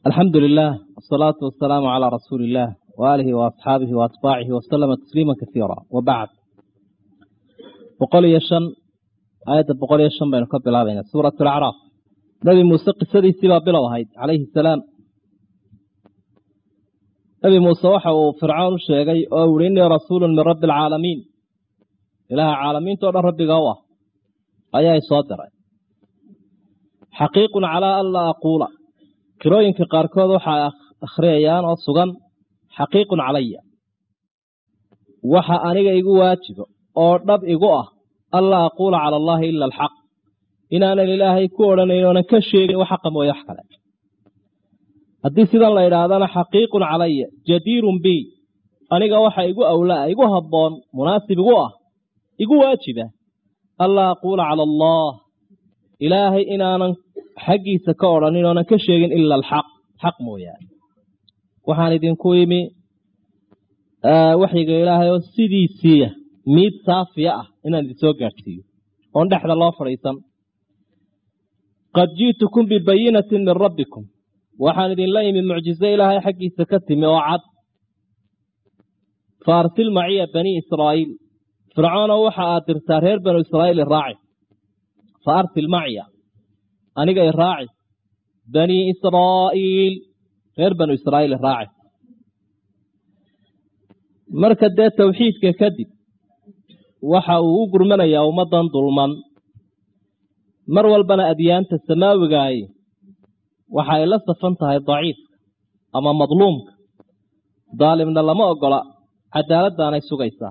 alxamdu lilah wsalaatu wasalaamu calaa rasuuli illaah waaalihi waasxaabihi waatbaacihi wasalama tasliima kasiira wabacd boqol iyo shan aayadda boqol iyo shan baynu ka bilaabaynaa suurat alacraaf nebi muuse qisadiisii baa bilow ahayd calayhi salaam nebi muuse waxa uu fircoon u sheegay oo uhi innii rasuulun min rabbi alcaalamiin ilaaha caalamiinta o dhan rabbiga u ah ayaa isoo diray xaqiiqun calaa an laa aquula qirooyinka qaarkood waxay akhriyayaan oo sugan xaqiiqun calaya waxa aniga igu waajibo oo dhab igu ah an laa aquula cala allaahi ila alxaq inaanan ilaahay ku odhanayn oonan ka sheegin wax xaqa mooye wax kale haddii sidan la idhaahdana xaqiiqun calaya jadiirun bi aniga waxa igu awlaa igu habboon munaasib igu ah igu waajiba an laa aquula cala allah ilaahay inaanan xaggiisa ka odhanin oonan ka sheegin ila alxaq xaq mooyaane waxaan idinku imi waxyiga ilaahay oo sidiisiiya miid saafiya ah inaan idin soo gaadhsiiyo oon dhexda loo fadhiisan qad ji'tukum bibayinatin min rabbikum waxaan idinla imi mucjizo ilaahay xaggiisa ka timi oo cad fa arsil maciya banii israa'iil fircoonow waxa aad dirtaa reer banu israa'iil iraaci fa arsil maciya aniga iraaci banii israa'iil reer banu israa'iil iraaci marka dee tawxiidka kadib waxa uu u gurmanayaa ummaddan dulman mar walbana adyaanta samaawigaay waxa ay la safan tahay daciifka ama madluumka daalimna lama ogola cadaaladdaanay sugaysaa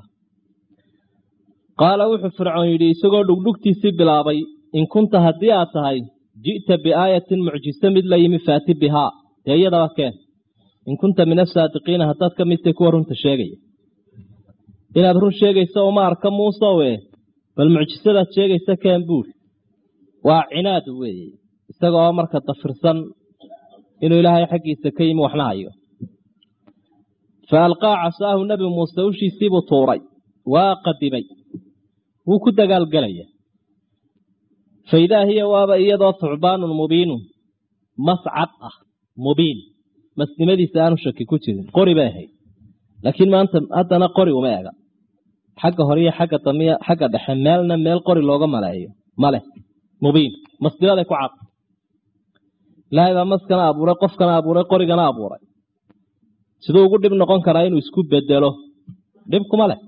qaala wuxuu fircoon yidhi isagoo dhugdhugtiisii bilaabay in kunta haddii aad tahay ji'ta biaayatin mucjiso mid la yimi faati bihaa dee iyadaba keen in kunta min asaadiqiina haddaad ka midtay kuwa runta sheegaya inaad run sheegayso uma arka muusowe bal mucjisadaad sheegaysa keen buur waa cinaad weeye isagaoo marka dafirsan inuu ilaahay xaggiisa ka yimi waxna hayo fa alqaa casaahu nebi muuse ushiisiibuu tuuray waa qadimay wuu ku dagaalgelaya fa idaa hiya waaba iyadoo thucbaanun mubiinun mascad ah mubiin masnimadiisa aanu shaki ku jirin qori bay ahayd laakiin maanta haddana qori uma ega xagga hore iyo xagga damiya xagga dhexe meelna meel qori looga maleeyo maleh mubiin masnimaday ku cad ilaahay baa maskana abuuray qofkana abuuray qorigana abuuray siduu ugu dhib noqon karaa inuu isku bedelo dhib kuma leh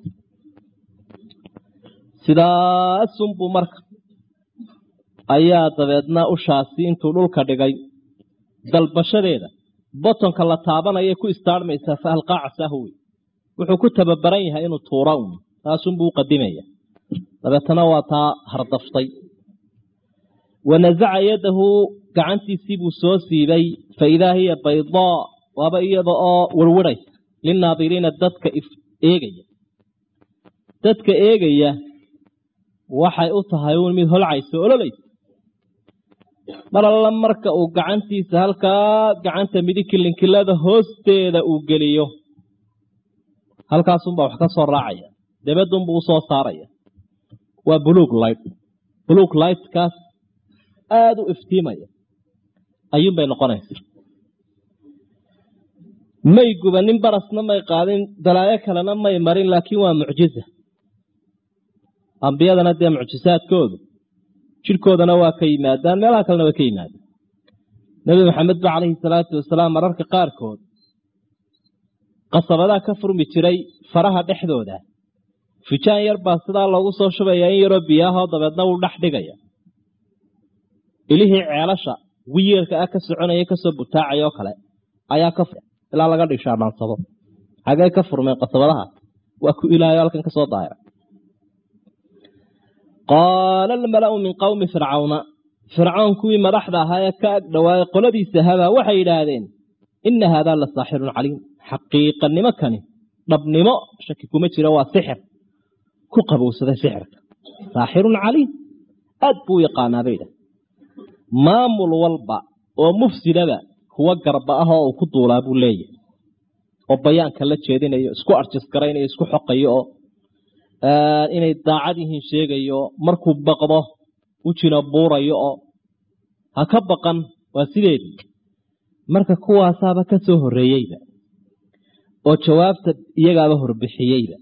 sidaasunbuu marka ayaa dabeedna ushaasi intuu dhulka dhigay dalbashadeeda botonka la taabanaya ku istaarmaysaa fa alqaa casaahu wey wuxuu ku tababaran yahay inuu tuura un taasunbuu u qadimaya dabeetana waa taa hardaftay wa nasaca yadahu gacantiisii buu soo siibay fa idaa hiya baydaa waaba iyada oo werwaraysa linaadiriina dadka eegaya dadka eegaya waxay u tahay uun mid holcaysa ololaysa mar alla marka uu gacantiisa halkaa gacanta midig kilinkilada hoosteeda uu geliyo halkaasunbaa wax ka soo raacaya dabadunbuu usoo saaraya waa buluug light buluug lightkaas aada u iftiimaya ayuunbay noqonaysa may gubanin barasna may qaadin dalaayo kalena may marin laakiin waa mucjiza ambiyadana dee mucjisaadkoodu jidhkoodana waa ka yimaadaan meelaha kalena way ka yimaadaan nebi maxamed ba calayhi salaatu wasalaam mararka qaarkood qasabadaa ka furmi jiray faraha dhexdooda fijaan yar baa sidaa loogu soo shubayaa in yaroo biyaahoo dabeedna wuu dhex dhigaya ilihii ceelasha wiyeelka ah ka soconaya kasoo butaacaya oo kale ayaa ka ilaa laga dhishaadhaansado xagee ka furmeen qasabadaha waa ku ilaahayo halkan ka soo daahira qaala almala'u min qowmi fircawna fircoon kuwii madaxda ahaa ee ka ag dhowaayay qoladiisa habaa waxay yidhaahdeen inna haadaa la saaxirun caliim xaqiiqanimo kani dhabnimo shaki kuma jiro waa sixir ku qabowsaday sixirka saaxirun caliim aad buu u yaqaanaa bay idhah maamul walba oo mufsidaba kuwa garba ah oo uu ku duulaa buu leeyahay oo bayaanka la jeedinayo isku arjisgaraynayo isku xoqayo oo inay daacad yihiin sheegayo markuu baqdo u jina buurayo oo ha ka baqan waa sideedii marka kuwaasaaba ka soo horreeyeyba oo jawaabta iyagaaba horbixiyeyba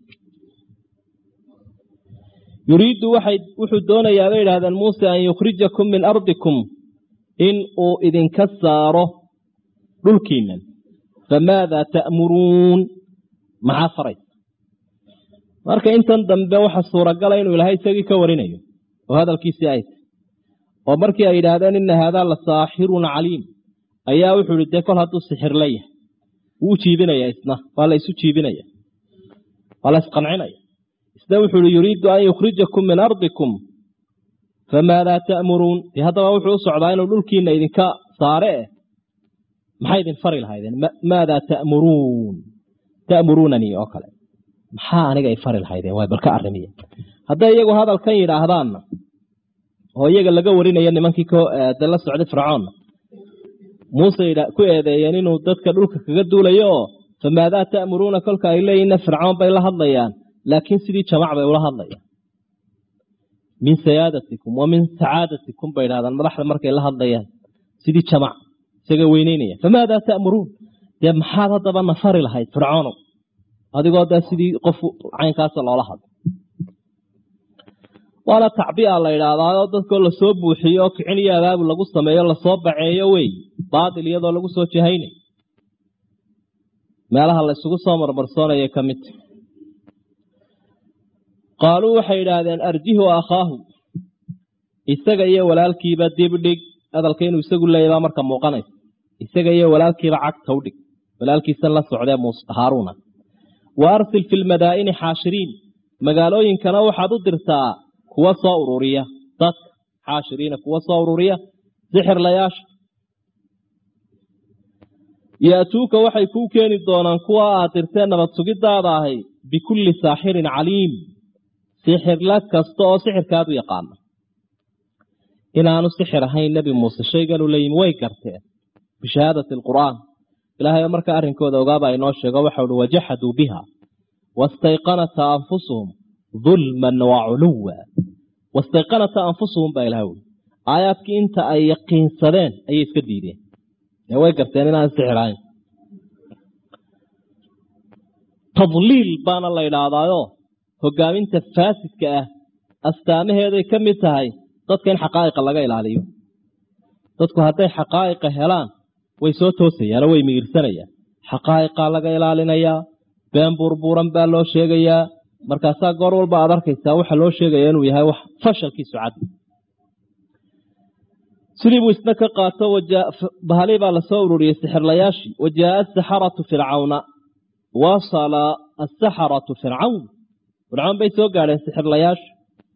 yuriiddu waxay wuxuu doonayaa bay idhahdeen muuse an yukhrijakum min ardikum in uu idinka saaro dhulkiinnan famaadaa ta'muruun maxaa faraysa marka intan dambe waxa suuragala inuu ilaahay isagii ka warinayo oo hadalkiisii ay tahy oo markii ay yidhaahdeen inna haadaa la saaxirun caliim ayaa wuxuu ihi dee kol hadduu sixir la yahay wuu jiibinaya isna waa la isu jiibinaya waa la isqancinaya isna wuxuu ihi yuriidu an yukhrijakum min ardikum famaadaa ta'muruun dee haddaba wuxuu u socdaa inuu dhulkiina idinka saare eh maxay idin fari lahaydeen maadaa ta'muruun ta'muruunanii oo kale maxaa aniga ay fari lahaydeen waay balka arrimiya hadday iyagu hadalkan yidhaahdaanna oo iyaga laga warinaya nimankii de la socday fircoonna muuse ku eedeeyeen inuu dadka dhulka kaga duulayo oo famaadaa ta'muruuna kolka ay leeyihinna fircoon bay la hadlayaan laakiin sidii jamac bay ula hadlayaan min sayaadatikum wa min sacaadatikum bay idhahdaan madaxda markay la hadlayaan sidii jamac isaga weyneynaya famaadaa ta'muruun dee maxaad haddaba na fari lahayd fircoonow adigoo dee sidii qof caynkaasa loola hadlo waana tacbiya la idhaahdaao dadkoo lasoo buuxiyo oo kicin iyo adaabu lagu sameeyo lasoo baceeyo wey baatil iyadoo lagu soo jahaynay meelaha la ysugu soo marmarsoonaya ka midta qaaluu waxay idhaahdeen arjihu akhaahu isaga iyo walaalkiiba dibdhig hadalka inuu isagu leeyabaa marka muuqanaysa isaga iyo walaalkiiba cagta u dhig walaalkiisa la socdee haaruuna wa arsil fi lmadaa'ini xaashiriin magaalooyinkana waxaad u dirtaa kuwa soo ururiya dadka xaashiriina kuwa soo ururiya sixirlayaasha yaatuuka waxay kuu keeni doonaan kuwa aad dirtee nabad sugidaada ahay bikulli saaxirin caliim sixirla kasta oo sixirkaadu yaqaana inaanu sixir ahayn nebi muuse shayganu leeyimi way garteen bishahaadati alqur'aan ilaahay markaa arrinkooda ogaaba inoo sheego waxau uhi wajaxaduu biha wastayqanata anfusuhum dulman wa culuwa wastayqanata anfusuhum baa ilaha ui aayaadkii inta ay yaqiinsadeen ayay iska diideen ee way garteen inaan sixir ahayn tadliil baana la idhaahdaayo hogaaminta faasidka ah astaamaheeday ka mid tahay dadka in xaqaa'iqa laga ilaaliyo dadku hadday xaqaa'iqa helaan way soo toosayaanoo way miyirsanayaan xaqaa'iqaa laga ilaalinayaa been buurbuuran baa loo sheegayaa markaasaa goor walba aad arkaysaa waxa loo sheegaya inuu yahay wax fashalkiisu cad sidii buu isna ka qaato bahali baa lasoo ururiyey sixirlayaashii wajaaa asaxaratu fircawna wasala asaxaratu fircawn fircawn bay soo gaadheen sixirlayaasha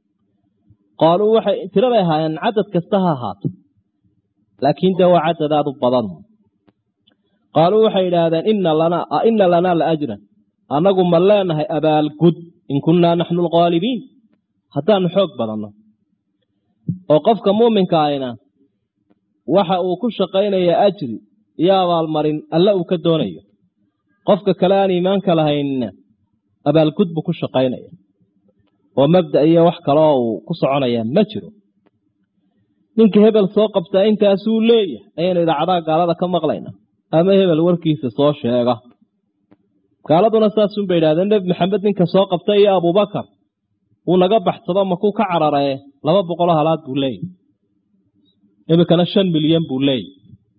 qaaluu waxay tiraday ahaayeen cadad kasta ha ahaato laakiin dee waa cadad aad u badan qaaluu waxay idhaahdeen ina lanaa la ajran annagu ma leenahay abaalgud in kunnaa naxnu alqaalibiin haddaanu xoog badanno oo qofka muuminka ahina waxa uu ku shaqaynaya ajri iyo abaalmarin alle uu ka doonayo qofka kale aan iimaanka lahaynna abaalgud buu ku shaqaynaya oo mabda iyo wax kaleoo uu ku soconaya ma jiro ninka hebel soo qabtaa intaasuu leeyahay ayaynu idaacadaha gaalada ka maqlayna ama hebel warkiisa soo sheega gaaladuna saasunbay idhahdeen nebi maxamed ninka soo qabta iyo abubakar uu naga baxsado makuu ka cararee laba boqoloo halaad buu leeyahy iminkana shan milyan buu leeyahy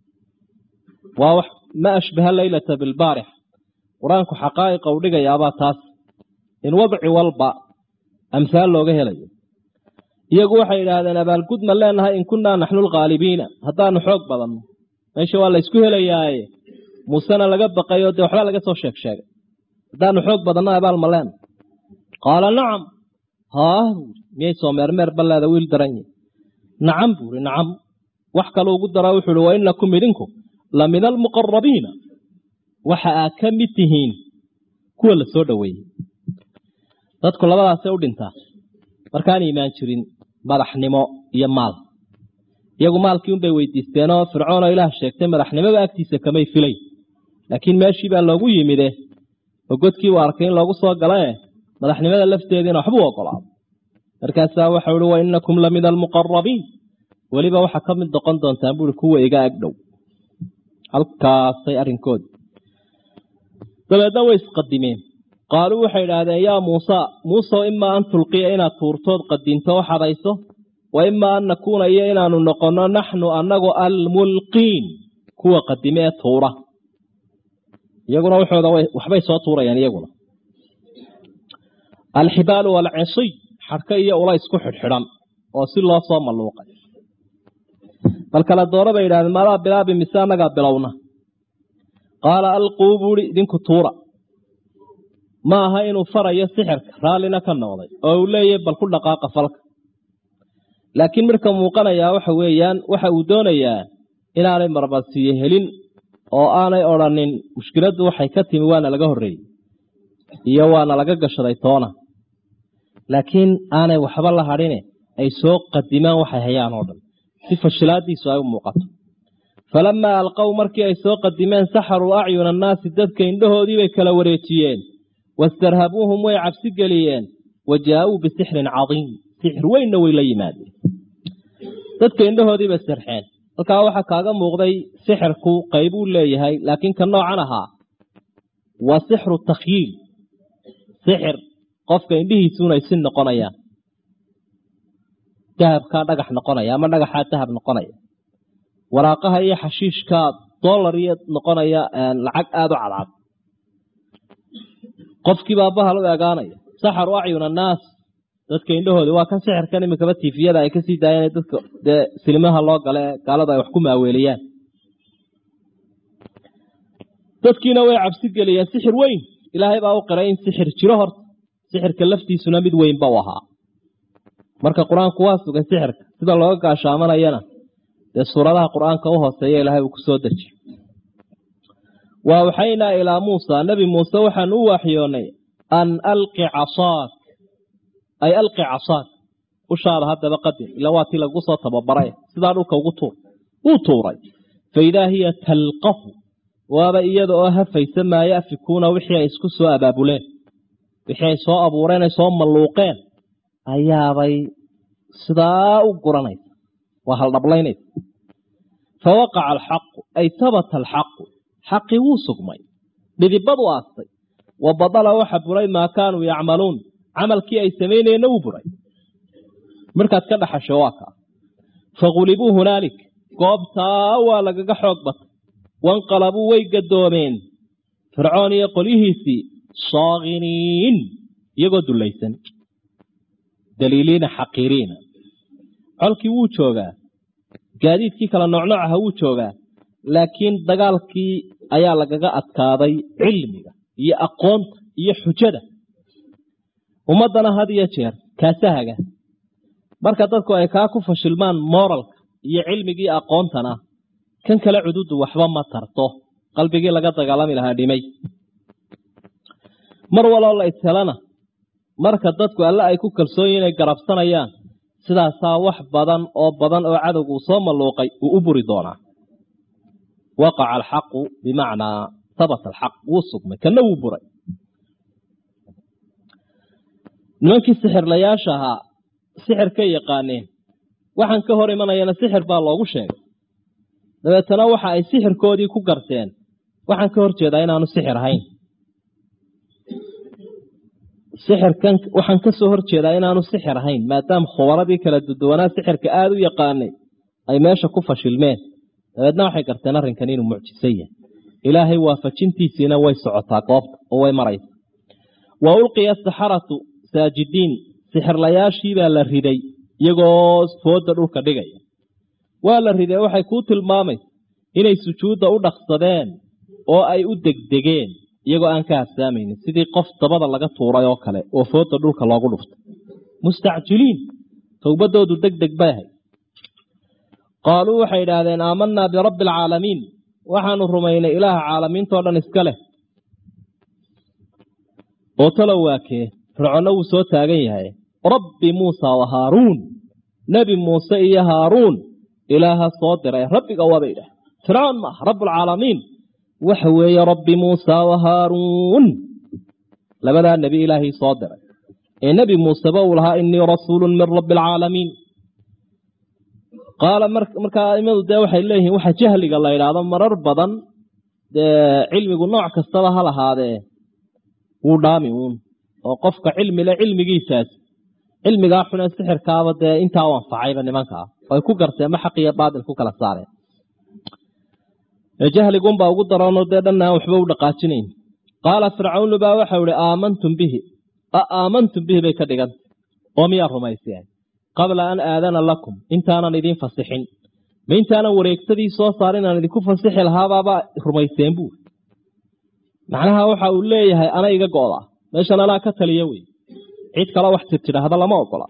waa wax ma ashbaha leylata bilbaarix qur-aanku xaqaa'iqa u dhigayaabaa taas in wadci walba amhaal looga helayo iyagu waxay idhaahdeen abaalgud ma leenahay in kunnaa naxnu lkhaalibiina haddaanu xoog badanno meesha waa laysku helayaaye muusena laga baqayo dee waxbaa laga soo sheeg sheegay haddaanu xoog badanno abaal ma leena qaala nacam haah buuri miyay soo meermeer balleeda wiil daran yihi nacam buuri nacam wax kaluu ugu dara wuxuu uhi wa inakum idinku la min almuqarabiina waxa aad ka mid tihiin kuwa la soo dhoweeyey dadku labadaasay u dhintaa markaan iimaan jirin madaxnimo iyo maal iyagu maalkii unbay weydiisteenoo fircoonoo ilaah sheegtay madaxnimoba agtiisa kamay filay laakiin meeshii baa loogu yimide oo godkii uu arkay in loogu soo galae madaxnimada lafteediina waxbuu ogolaado markaasaa waxau uhi wa inakum la min almuqarabiin weliba waxaa ka mid noqon doontaan buui kuwa iga agdhow halkaasay arrinkoodi dabeedna way isqadimeen qaaluu waxay idhaahdeen yaa muusa muusew imaa an tulqiya inaad tuurtood qadinto o xadayso wa imaa an nakuuna iyo inaanu noqonno naxnu annagu almulqiin kuwa qadime ee tuura iyaguna waxooda waxbay soo tuurayaan iyaguna alxibaalu waalcisiy xadhka iyo ula isku xidhxidhan oo si loo soo malluuqay bal kala doora bay yidhahdeen maadaa bilaabi mise annagaa bilowna qaala alquu buuhi idinku tuura ma aha inuu farayo sixirka raallina ka noqday oo uu leeyahy bal ku dhaqaaqa falka laakiin midka muuqanayaa waxa weeyaan waxa uu doonayaa inaanay marmarsiiyo helin oo aanay odrhanin mushkiladdu waxay ka timi waana laga horreeyey iyo waana laga gashaday toona laakiin aanay waxba la hadhine ay soo qadimaan waxay hayaan oo dhan si fashilaadiisu ay u muuqato falamaa alqow markii ay soo qadimeen saxaruu acyuna annaasi dadka indhahoodii bay kala wareejiyeen wastarhabuuhum way cabsi geliyeen wa jaa-uu bisixrin cadiim sixir weynna way la yimaadeen dadka indhahoodii bay sirxeen halkaa waxaa kaaga muuqday sixirku qaybuu leeyahay laakiin ka noocan ahaa waa sixru takhyiil sixir qofka indhihiisuun ay si noqonayaan dahabkaa dhagax noqonaya ama dhagaxaa dahab noqonaya waraaqaha iyo xashiishkaa dollar iyo noqonaya lacag aada u cadcad qofkiibaa bahal u egaanaya saxaru acyun annaas dadka indhahoodi waa kan sixirkan imikaba tifiyada ay kasii daayeen dadka dee silimaha loo gale ee gaalada ay wax ku maaweeliyaan dadkiina way cabsi geliyeen sixir weyn ilaahay baa u qiray in sixir jiro horta sixirka laftiisuna mid weynba u ahaa marka qur-aanku waa sugay sixirka sida looga gaashaamanayana dee suuradaha qur-aanka u hooseeya ilaahay uu ku soo dejiyey wa awxaynaa ilaa muusa nebi muuse waxaan u waaxyoonnay an alqi casaak ay alqi casaak ushaada haddaba qadir ila waa tii lagu soo tababaray sidaa dhulka ugu tuur wuu tuuray fa idaa hiya talqafu waaba iyada oo hafaysa maa yafikuuna wixii ay isku soo abaabuleen wixii ay soo abuureen ay soo malluuqeen ayaabay sidaa u guranaysa waa haldhablaynaysa fa waqaca alxaqu ay habata alxaqu xaqii wuu sugmay dhidibadu aastay wa badala waxa buray maa kaanuu yacmaluun camalkii ay samaynayeenna wuu buray markaad ka dhaxasho waa kaa fagulibuu hunaalik goobtaa waa lagaga xoog batay wanqalabuu way gadoomeen fircoon iyo qolyihiisii saakiniin iyagoo dullaysan daliiliina xaqiiriina colkii wuu joogaa gaadiidkii kala noocnooc aha wuu joogaa laakiin dagaalkii ayaa lagaga adkaaday cilmiga iyo aqoonta iyo xujada ummaddana had iyo jeer kaasahaga marka dadku ay kaa ku fashilmaan moralka iyo cilmigii aqoontana kan kale cududu waxba ma tarto qalbigii laga dagaalami lahaa dhimay mar waloo la ishelana marka dadku alle ay ku kalsoon yihin inay garabsanayaan sidaasaa wax badan oo badan oo cadowgu uu soo malluuqay uu u buri doonaa waqaca alxaqu bimacnaa habata alxaq wuu sugmay kana wuu buray nimankii sixirlayaasha ahaa sixirkay yaqaaneen waxaan ka hor imanayana sixir baa loogu sheegay dabeetana waxa ay sixirkoodii ku garteen waxaan ka hor jeedaa inaanu sixir ahayn sixirkan waxaan ka soo hor jeedaa inaanu sixir ahayn maadaama khubaradii kala duduwanaa sixirka aada u yaqaanay ay meesha ku fashilmeen dabeedna waxay garteen arrinkan inuu mucjiso yahay ilaahay waafajintiisiina way socotaa goobta oo way maraysa wa ulqiya asaxaratu saajidiin sixirlayaashiibaa la riday iyagoo fooda dhulka dhigaya waa la riday waxay kuu tilmaamaysa inay sujuudda u dhaqsadeen oo ay u degdegeen iyagoo aan ka habsaamaynin sidii qof dabada laga tuuray oo kale oo fooda dhulka loogu dhuftay mustacjiliin towbadoodu deg deg bay ahayd qaaluu waxay idhaahdeen aamanaa birabbi alcaalamiin waxaanu rumaynay ilaaha caalamiintao dhan iska leh oo talow waakee fircoonna wuu soo taagan yahay rabbi muusa wa haaruun nebi muuse iyo haaruun ilaaha soo diray rabbiga waabay idhaah fircoon maaha rabbulcaalamiin waxa weeye rabbi muusa wa haaruun labadaa nebi ilaahii soo diray ee nebi muuseba uu lahaa inii rasuulun min rabbi alcaalamiin qaala markaa aimadu dee waxay leeyihiin waxa jahliga la yidhaahdo marar badan dee cilmigu nooc kastaba ha lahaadee wuu dhaami uun oo qofka cilmile cilmigiisaas cilmigaa xune sixirkaaba dee intaa u anfacayba nimankaa ay ku garteen ma xaq iyo baatil ku kala saareen jahligunbaa ugu daranoo dee dhanna aan waxba u dhaqaajinayn qaala fircawnu baa waxau ihi aamantum bihi a aamantum bihi bay ka dhiganta oo miyaa rumayseen qabla an aadana lakum intaanan idiin fasixin ma intaanan wareegtadii soo saar inaan idinku fasixi lahaabaaba rumayseen buuri macnaha waxa uu leeyahay ana iga go'da meeshan anaa ka taliya wey cid kale wax tirtidhaahda lama ogola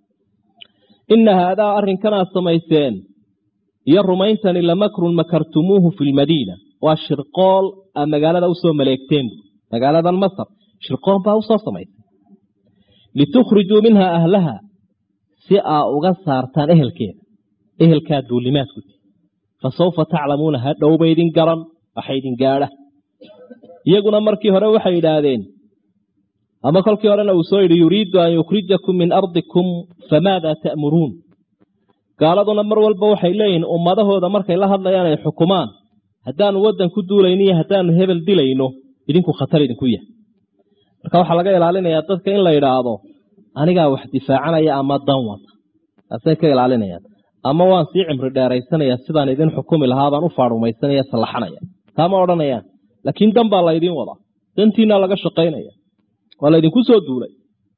inna haadaa arrinkanaad samayseen iyo rumayntani lamakrun makartumuuhu fi lmadiina waa shirqool aa magaalada usoo maleegteen bu magaaladan masar shirqool baa usoo samaysay litukhrijuu minha ahlaha si aa uga saartaan ehelkeeda ehelkaa duulimaadku ti fa sawfa taclamuuna ha dhowba idin garan waxa idin gaadha iyaguna markii hore waxay yidhaahdeen ama kolkii horena uu soo yidhi yuriidu an yukhrijakum min ardikum famaada ta'muruun gaaladuna mar walba waxay leeyihiin ummadahooda markay la hadlayaan ay xukumaan haddaanu waddan ku duulayno iyo haddaanu hebel dilayno idinku khatar idinku yahay marka waxaa laga ilaalinayaa dadka in la yidhaahdo anigaa wax difaacanaya ama dan wata taasay ka ilaalinayaan ama waan sii cimri dheeraysanayaa sidaan idin xukumi lahaa baan u faarumaysanaya sallaxanaya taama odhanayaan laakiin dan baa laydiin wadaa dantiina laga shaqaynaya waa laydinku soo duulay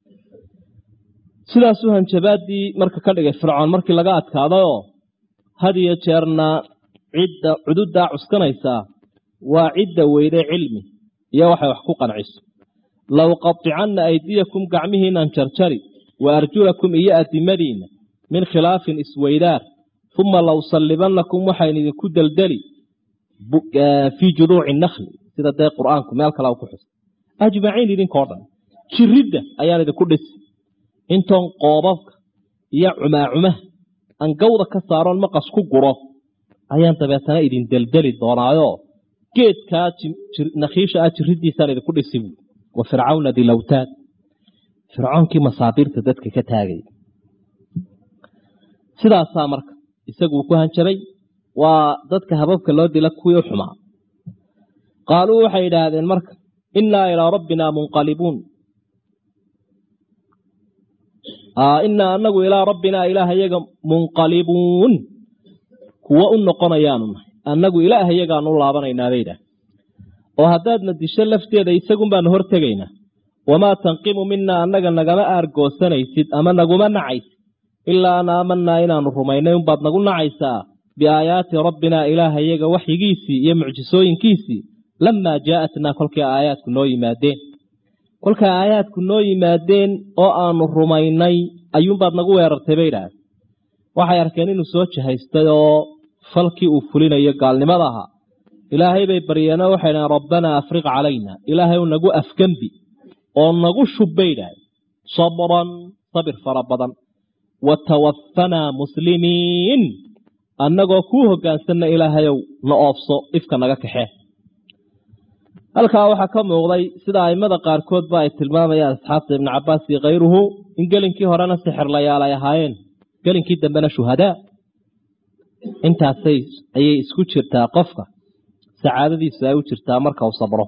sidaasuu hanjabaadii marka ka dhigay fircoon markii laga adkaadayoo had iyo jeerna cidda cududdaa cuskanaysaa waa cidda weyde cilmi iyo waxay wax ku qanciso low qaticanna aydiyakum gacmihiinan jarjari wa arjulakum iyo adimadiinna min khilaafin isweydaar uma low sallibannakum waxayn idinku deldeli fii juduuci nakhli sida dee qur-aanku meel kale ku xus ajmaciin idinkoo dhan jiridda ayaan idinku dhisi intoon qoobabka iyo cumaacumaha aan gawda ka saaroon maqas ku guro ayaan dabeetana idin deldeli doonaayo geedkaa nakhiisha ah jiriddiisaan idinku dhisi buui wa fircawna dilawtaad fircoonkii masaabiirta dadka ka taagay sidaasaa marka isaguu ku hanjabay waa dadka hababka loo dila kuwii u xumaa qaaluu waxay yidhaahdeen marka innaa ilaa rabbinaa munqalibuun innaa anagu ilaa rabbinaa ilaahayaga munqalibuun kuwo u noqonayaanu nahay annagu ilaahayagaanu u laabanaynaa bay idhaah oo haddaadna disho lafteeda isagun baanu hor tegaynaa wamaa tanqimu minaa annaga nagama aargoosanaysid ama naguma nacaysid ilaa an aamanaa inaanu rumaynay unbaad nagu nacaysaa biaayaati rabbinaa ilaahayaga waxyigiisii iyo mucjisooyinkiisii lamaa jaa'atnaa kolkii aayaadku noo yimaadeen kolkaa aayaadku noo yimaadeen oo aanu rumaynay ayuunbaad nagu weerartay bay idhaahda waxay arkeen inuu soo jahaystay oo falkii uu fulinayo gaalnimada ahaa ilaahay bay baryeenoo waxay dhahen rabbanaa afriq calayna ilaahay u nagu afgembi oo nagu shub bay idhaahda sabran sabir fara badan wa tawaffanaa muslimiin annagoo kuu hoggaansanna ilaahayow na oofso ifka naga kaxee halkaa waxaa ka muuqday sida aimada qaarkoodba ay tilmaamayaan asxaabta ibnu cabaas iyo khayruhu in gelinkii horena sixirlayaal ay ahaayeen gelinkii dambena shuhadaa intaasay ayay isku jirtaa qofka sacaadadiisu ay u jirtaa marka uu sabro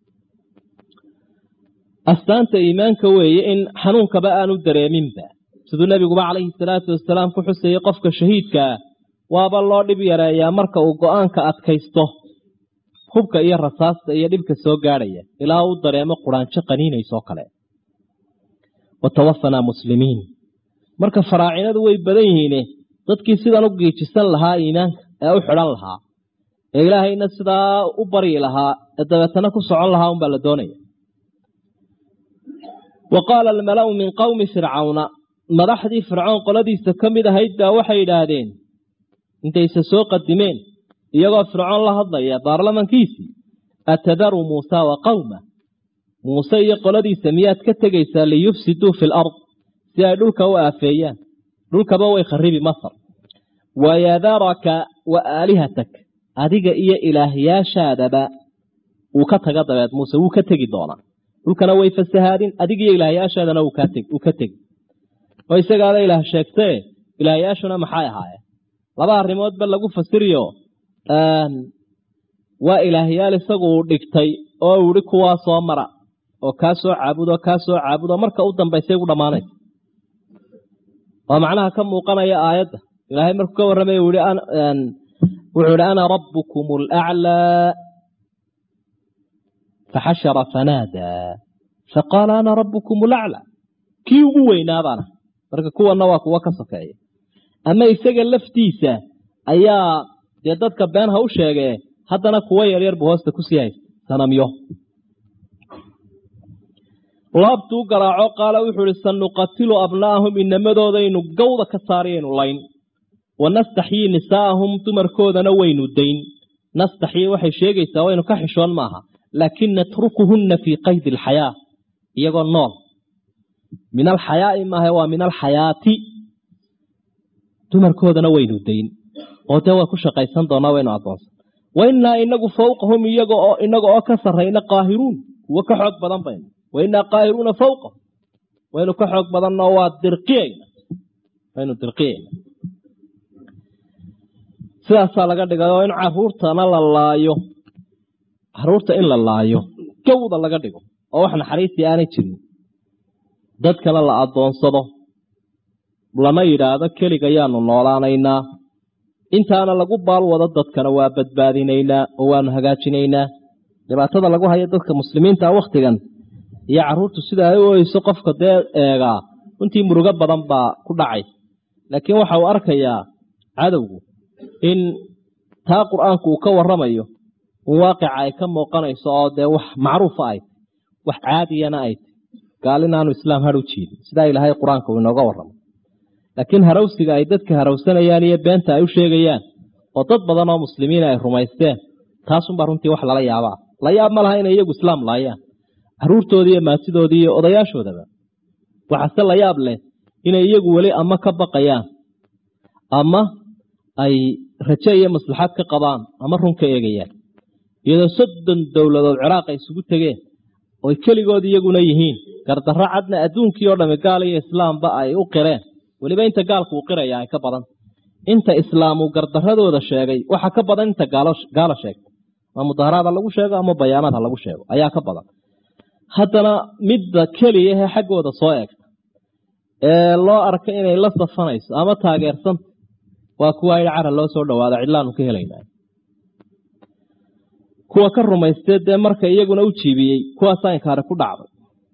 astaanta iimaanka weeye in xanuunkaba aanu dareeminba siduu nebiguba calayhi salaatu wasalaam ku xusayey qofka shahiidkaa waaba loo dhib yareeyaa marka uu go-aanka adkaysto hubka iyo rasaasta iyo dhibka soo gaadhaya ilaa uu dareemo quraanjo qaniinaysoo kale wa tawafanaa muslimiin marka faraacinadu way badan yihiine dadkii sidan u giijisan lahaa iimaanka ee u xidhan lahaa ee ilaahayna sidaa u baryi lahaa ee dabeetana ku socon lahaa unbaa la doonaya wa qaala almala'u min qowmi fircawna madaxdii fircoon qoladiisa ka mid ahayd baa waxay yidhaahdeen intayse soo qadimeen iyagoo fircoon la hadlaya baarlamankiisii atadaru muusa wa qowma muuse iyo qoladiisa miyaad ka tegaysaa liyufsiduu fi lard si ay dhulka u aafeeyaan dhulkaba way kharibi masar wayadaraka wa aalihatak adiga iyo ilaahyaashaadaba wuu ka taga dabeed muuse wuu ka tegi doonaa dhulkana way fasahaadin adiga iyo ilaahyaashaadana wuu ka tegi oo isagaada ilaah sheegtee ilaahyaashuna maxay ahaayeen laba arrimoodba lagu fasiriyo waa ilaahyaal isagu uu dhigtay oo uu ihi kuwaa soo mara oo kaa soo caabudo kaa soo caabudo marka u dambaysay gu dhammaanaysa waa macnaha ka muuqanaya aayadda ilaahay markuu ka warramay wuxuu ihi ana rabbukum alaclaa faxashara fanaadaa faqaala ana rabbukum alaclaa kii ugu weynaabaana marka kuwanna waa kuwo ka sokeeya ama isaga laftiisa ayaa dee dadka been ha u sheegee haddana kuwo yaryar buu hoosta kusii haysta sanamyo laabtuu garaaco qaala wuxuu ihi sanuqatilu abnaa'ahum inamadoodaaynu gawda ka saarayaynu layn wanastaxyii nisaa'ahum dumarkoodana waynu dayn nastaxyii waxay sheegaysaa waynu ka xishoon maaha laakin natrukuhunna fii qaydi alxayaa iyagoo nool min alxayaa'i maaha waa min alxayaati dumarkoodana waynu dayn oo dee waa ku shaqaysan doonaa waynu addoonsan wainaa inagu fawqahum iyaga oo inaga oo ka sarrayna qaahiruun kuwo ka xoog badan baynu wainaa qaahiruuna fawqahum waynu ka xoog badannoo waa dirqiyayna waynu dirqiyayna sidaasaa laga dhigay oo in caruurtana la laayo caruurta in la laayo gawda laga dhigo oo wax naxariistii aanay jirin dadkana la addoonsado lama yidhaahdo keliga yaanu noolaanaynaa intaana lagu baal wado dadkana waa badbaadinaynaa oo waanu hagaajinaynaa dhibaatada lagu hayo dadka muslimiinta wakhtigan iyo caruurtu sida ay u oyso qofka dee eegaa runtii murugo badan baa ku dhacay laakiin waxa uu arkayaa cadowgu in taa qur-aanku uu ka waramayo in waaqica ay ka muuqanayso oo dee wax macruufa ay wax caadiyana ay gaal inaanu islaam har u jiidin sidaa ilaahay qur-aanka uu inooga warramo laakiin harawsiga ay dadka harawsanayaan iyo beenta ay u sheegayaan oo dad badan oo muslimiina ay rumaysteen taasunbaa runtii wax lala yaabaa la yaab ma laha inay iyagu islaam laayaan caruurtoodii iyo maatidoodii iyo odayaashoodaba waxaase la yaab leh inay iyagu weli ama ka baqayaan ama ay raje iyo maslaxad ka qabaan ama run ka eegayaan iyadoo soddon dowladood ciraaq ay isugu tegeen oy keligood iyaguna yihiin gardarro cadna adduunkii oo dhami gaal iyo islaamba ay u qireen weliba inta gaalku uu qiraya ay ka badan inta islaam uu gardaradooda sheegay waxa ka badan inta gaalo sheegtay ama mudaharaada lagu sheego ama bayaanaad ha lagu sheego ayaa ka badan haddana midda keliyahe xaggooda soo eegta ee loo arka inay la safanayso ama taageersanta waa kuwa idhi cara loo soo dhawaado cidlaanu ka helaynaa kuwa ka rumaystee dee marka iyaguna u jiibiyey kuwaasaa inkaari ku dhacday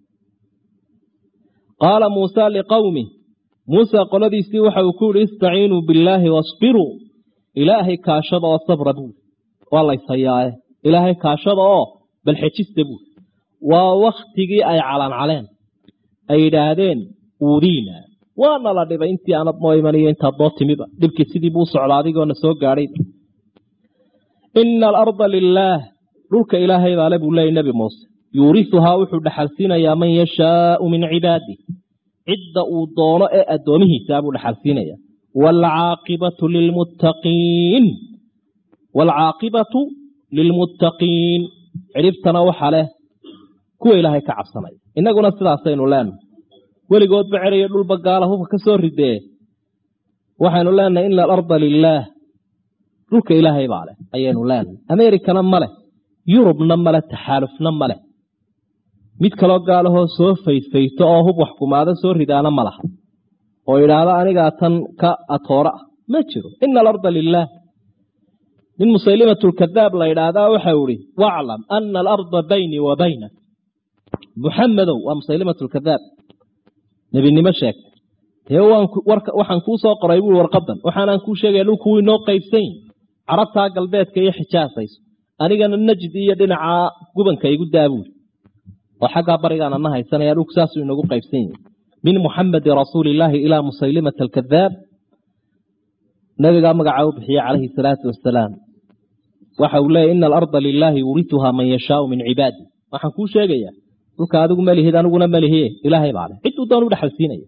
qaala muusa liqowmi muuse qoladiisii waxa uu ku yihi istaciinuu billaahi wasbiruu ilaahay kaashada oo sabra buuri waa layshayaae ilaahay kaashada oo bal xejista buuri waa wakhtigii ay calancaleen ay yidhaahdeen uudiina waana la dhibay intii aanad noo imaniyo intaad noo timiba dhibkii sidii buu socda adigoona soo gaadhay ina alarda lilaah dhulka ilaahay baale buu leeyay nebi muuse yuurisuhaa wuxuu dhaxalsiinayaa man yashaau min cibaadih cidda uu doono ee addoomihiisaa buu dhaxalsiinaya waalcaaqibatu lilmuttaqiin waalcaaqibatu lilmuttaqiin cidhibtana waxa leh kuwa ilaahay ka cabsanaya innaguna sidaasaynu leenahay weligoodba cerayo dhulba gaala hubka ka soo ridee waxaynu leenahay ina alarda lilaah dhulka ilaahay baa leh ayaynu leenahay ameerikana ma leh yurubna male taxaalufna ma leh mid kaloo gaalahoo soo faydfayto oo hub wax kumaado soo ridaana ma laha oo idhaahdo anigaa tan ka atoora ah ma jiro ina alarda lilaah nin musaylimatulkadaab la idhaahdaa waxau ihi waclam ana alarda baynii wa baynak muxamedow waa musaylimatulkadaab nebinimo sheegtay dee waxaan kuu soo qoray buui warqadan waxaanaan kuu sheegaya dhulku wuu inoo qaybsan yihi carabtaa galbeedka iyo xijaasayso anigana najid iyo dhinacaa gubanka igu daabuuri oo xaggaa barigaana na haysanaya dhulku saasuu inagu qaybsan yihi min muxamedi rasuulillaahi ilaa musaylimata alkadaab nabigaa magacaa u bixiyey calayhi salaatu wasalaam waxa uu leeyahy ina alarda lilaahi yuurituhaa man yashaau min cibaadi waxaan kuu sheegayaa dhulka adigu malihid aniguna malihiye ilaahay baa leh cidduu doon u dhexalsiinaya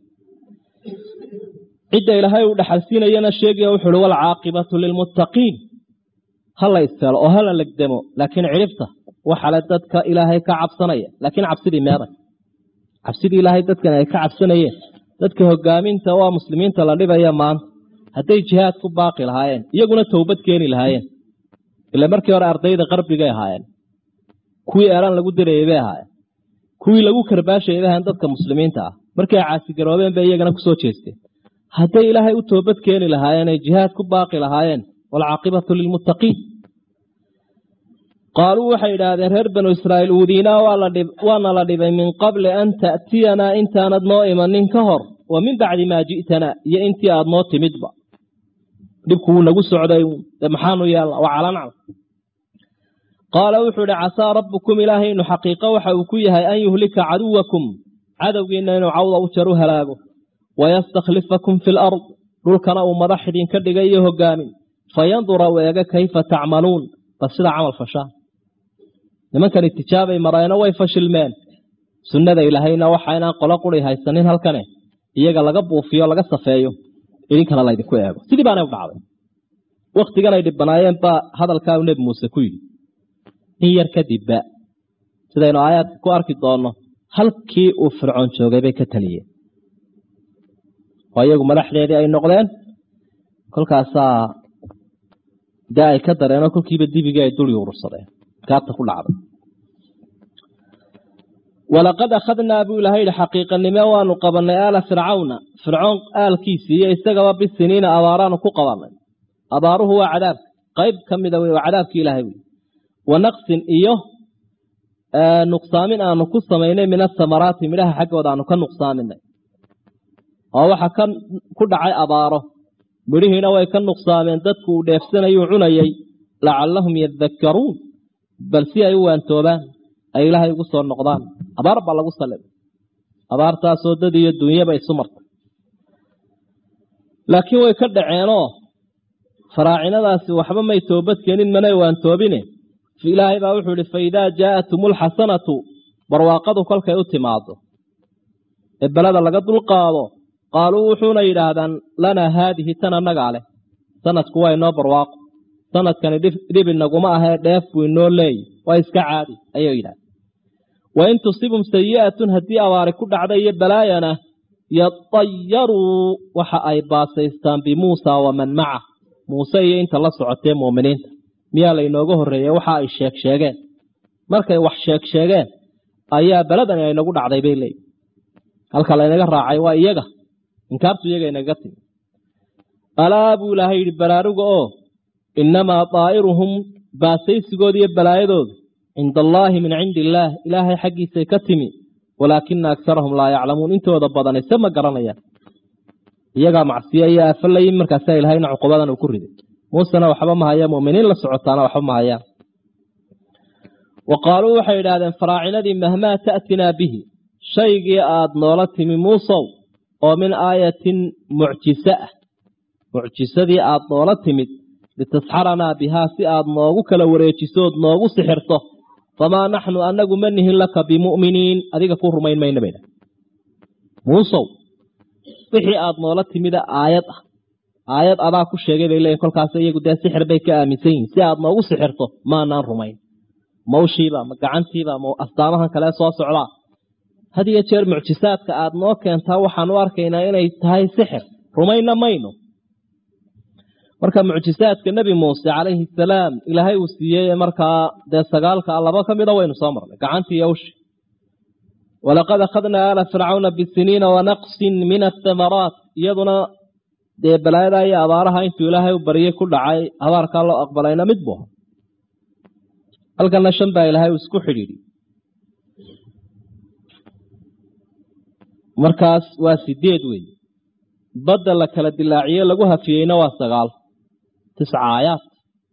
cidda ilaahay uu dhexalsiinayana sheegaya wuxu uhi waalcaaqibatu lilmuttaqiin ha la istelo oo hala legdemo laakiin cidhibta waxale dadka ilaahay ka cabsanaya laakiin cabsidii meeday cabsidii ilaahay dadkan ay ka cabsanayeen dadka hogaaminta waa muslimiinta la dhibaya maanta hadday jihaad ku baaqi lahaayeen iyaguna towbad keeni lahaayeen ila markii hore ardayda qarbigay ahaayeen kuwii eeraan lagu dirayay bay ahaayeen kuwii lagu karbaashayay bay ahaayeen dadka muslimiinta ah markii ay caasigaroobeen bay iyagana kusoo jeesteen hadday ilaahay u toobad keeni lahaayeen ay jihaad ku baaqi lahaayeen waalcaaqibatu lilmuttaqiin qaaluu waxay idhaahdeen reer banu israa'iil uudiinaa waana la dhibay min qabli an ta'tiyanaa intaanad noo imanin ka hor wa min bacdi maa ji'tanaa iyo intii aad noo timidba dhibku wuu nagu socday de maxaanu yeelna waa calancal qaala wuxuu idhi casaa rabbukum ilaahaynu xaqiiqo waxa uu ku yahay an yuhlika caduwakum cadowgiinna inuu cawda u jar u halaago wayastakhlifakum fi lard dhulkana uu madax idinka dhigay iyo hogaamin fayandura u eega kayfa tacmaluun bal sidaa camal fashaa nimankan itijaabay marayno way fashilmeen sunnada ilaahayna waxa inaan qolo quri haysanin halkane iyaga laga buufiyo laga safeeyo idinkana laydinku eego sidii baanay u dhacday wakhtigan ay dhibanaayeen baa hadalkaa uu nebi muuse ku yidhi in yar kadibba sidaynu aayaadka ku arki doonno halkii uu fircoon joogay bay ka taliyeen oo iyagu madaxdeedii ay noqdeen kolkaasaa dee ay ka dareenoo kolkiiba dibigii ay duli urursadeen gaabta ku dhacday walaqad akhadnaa buu ilahay yihi xaqiiqanime waanu qabannay aala fircawna fircoon aalkiisii iyo isagaba bisiniina abaaraanu ku qabannay abaaruhu waa cadaabka qayb ka mida wey waa cadaabkii ilaahay wey wa naqsin iyo nuqsaamin aanu ku samaynay min asamaraati midhaha xaggooda aanu ka nuqsaaminay oo waxa ka ku dhacay abaaro midhihiina way ka nuqsaameen dadku uu dheefsanayuu cunayey lacallahum yadakkaruun bal si ay u waantoobaan ay ilaahay ugu soo noqdaan abaar baa lagu salibay abaartaasoo dad iyo dunyaba isu martay laakiin way ka dhaceenoo faraacinadaasi waxba may toobad keenin manay waantoobine ilaahay baa wuxuu ihi fa idaa jaa'atum alxasanatu barwaaqadu kolkay u timaado ee belada laga dulqaado qaaluu wuxuuna yidhaahdaan lanaa haadihi tan annagaa leh sanadku waa inoo barwaaqo sanadkani dhib inaguma ahee dheef buu inoo leeyi waa iska caadi ayuu yidhahda wain tusibum sayi'atun haddii abaari ku dhacda iyo balaayana yatayaruu waxa ay baasaystaan bimuusa waman maca muuse iyo inta la socotee muuminiinta miyaa laynooga horreeyey waxa ay sheeg sheegeen markay wax sheeg sheegeen ayaa beladani aynagu dhacday bay leeyihi halka laynaga raacay waa iyaga inkaartu iyaga inaga timi alaa buu ilaahay yidhi baraaruga oo innamaa daa'iruhum baasaysigooda iyo balaayadooda cinda allaahi min cindi illaah ilaahay xaggiisay ka timi walaakina agsarahum laa yaclamuun intooda badan ise ma garanayaan iyagaa macsiyo iyo aafo layin markaasaa ilahayna cuqubadan uu ku riday muusena waxba ma hayaan muminiin la socotaana waxba ma hayaan wa qaaluu waxay idhaahdeen faraacinadii mahmaa ta'tinaa bihi shaygii aad noola timi muusow oo min aayatin mucjise ah mucjisadii aad noola timid litasxaranaa bihaa si aad noogu kala wareejisood noogu sixirto famaa naxnu annagu ma nihin laka bimu'miniin adiga ku rumayn mayna baydha muusow wixii aad noola timida aayad ah aayad adaa ku sheegay bay leeyihin kolkaas iyagu dee sixir bay ka aaminsan yihin si aad noogu sixirto maanaan rumayn mawshiiba ma gacantiiba ma astaamahan kale soo socdaa had iyo jeer mucjisaadka aad noo keentaa waxaan u arkaynaa inay tahay sixir rumayna mayno marka mucjisaadka nebi muuse calayhi salaam ilaahay uu siiyey markaa dee sagaalka laba ka mida waynu soo marnay gacantii iyo ushi walaqad akhadnaa aala fircawna bisiniina wanaqsin min athamaraat iyaduna dee balaayada iyo abaaraha intuu ilaahay u baryey ku dhacay habaarkaa loo aqbalayna mid buu halkana shan baa ilaahay uu isku xidhiidhi markaas waa sideed wey badda la kala dilaaciye lagu hafiyeyna waa sagaal tisca aayaat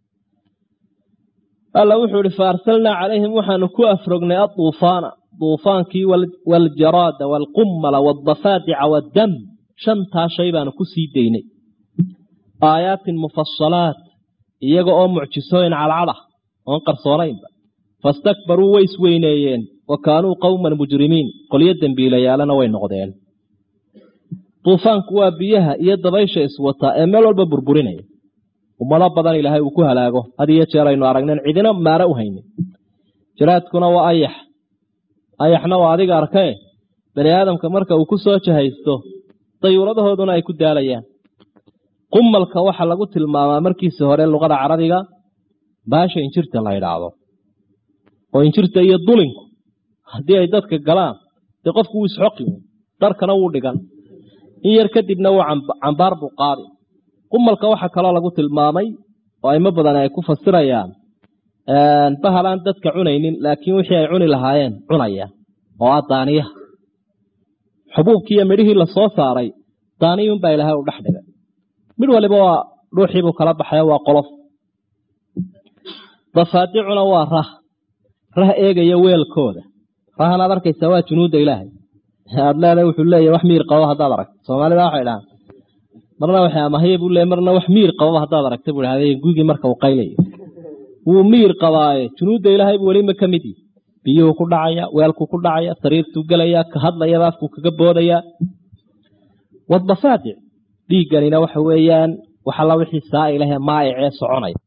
alla wuxuu ihi fa arsalnaa calayhim waxaanu ku afrognay aduufaana duufaankii waljaraada waalqummala waadafaadica waaddam shantaa shay baanu ku sii daynay aayaatin mufasalaat iyaga oo mucjisooyin cadcad ah oon qarsoonaynba fastakbaruu way isweyneeyeen wa kaanuu qowman mujrimiin qolyo dembiilayaalana way noqdeen duufaanku waa biyaha iyo dabaysha iswataa ee meel walba burburinaya ummado badan ilaahay uu ku halaago had iyo jeer aynu aragneen cidina maare u haynin jiraadkuna waa ayax ayaxna waa adiga arkee bani aadamka marka uu ku soo jahaysto dayuuradahooduna ay ku daalayaan qumalka waxaa lagu tilmaamaa markiisa hore luqada carabiga baasha injirta la idhaahdo oo injirta iyo dulinku haddii ay dadka galaan dee qofku wuu isxoqi dharkana wuu dhigan in yar kadibna wuu cambaar buu qaadi qumalka waxaa kaloo lagu tilmaamay oo aimo badan ay ku fasirayaan bahal aan dadka cunaynin laakiin wixii ay cuni lahaayeen cunaya oo ah daaniyaha xubuubkii iyo midhihii lasoo saaray daaniyuunbaa ilaahay u dhex dhigay midh waliba waa dhuuxiibuu kala baxayo waa qolof dafaadicuna waa rah rah eegaya weelkooda rahan aad arkaysaa waa junuudda ilaahay aad leedahay wuxuu leeyahy wax miir qabo haddaad aragto soomaalida waxay dhahaan marna waxay amahaya buu leey marna wax miir qababa haddaad aragta buu dhahday gugii marka uu qaylayo wuu miir qabaaye junuudda ilaahay buu welima ka mid yihi biyuhu ku dhacaya weelku ku dhacaya sariirtuu gelaya ka hadlayaba afku kaga boodaya wadafaadic dhiigganina waxa weeyaan waxalla wixii saa ilahe maayicee soconaya